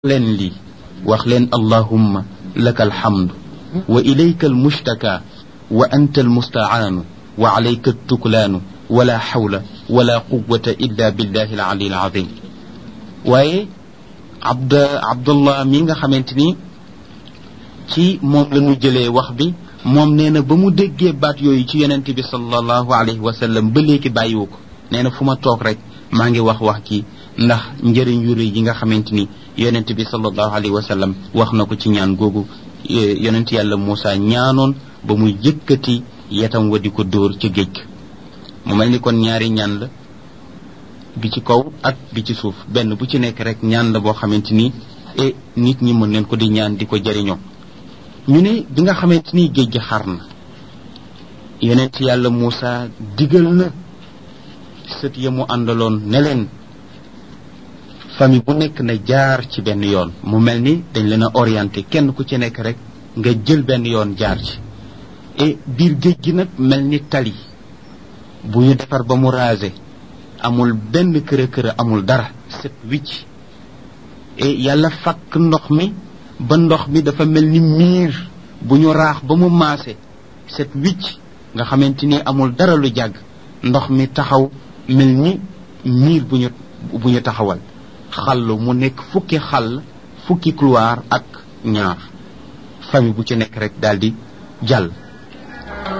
leen lii wax leen allahumma laka alhamdu wa ilayka almushtaka wa anta almustacaanu wa alayka altuklaanu wala xawla wala quwata illa billahi alali alazim waaye abd abdullah mi nga xamante ni ci moom la ñu jëlee wax bi moom nee na ba mu déggee baat yooyu ci yonent bi sallallahu alayhi wa sallam ba léegi bàyyiwu ko nee na fu ma toog rek maa ngi wax wax ci ndax njëriñ yu rëy yi nga xamante ni yonent bi sallallahu alayhi wa sallam wax na ko ci ñaan googu yonent yàlla Moussa ñaanoon ba muy yëkkati yetam wa di ko dóor ca géej mu mel ni kon ñaari ñaan la bi ci kaw ak bi ci suuf benn bu ci nekk rek ñaan la boo xamante ni e nit ñi mën leen ko di ñaan di ko jëriñoo ñu ne bi nga xamante ni géej gi xar na yonent yàlla Moussa digal na sët ya mu àndaloon ne leen famille bu nekk na jaar ci benn yoon mu mel ni dañ leen a orienté kenn ku ci nekk rek nga jël benn yoon jaar ci et biir géej gi nag mel ni tali bu ñu defar ba mu rasé amul benn kër kër amul dara set wicc et yàlla fakk ndox mi ba ndox mi dafa mel ni miir bu ñu raax ba mu maase set wicc nga xamante ni amul dara lu jàgg ndox mi taxaw mel ni miir bu ñu bu ñu taxawal xàll mu nekk fukki xàll fukki couloir ak ñaar famille bu ci nekk rek daal di jàll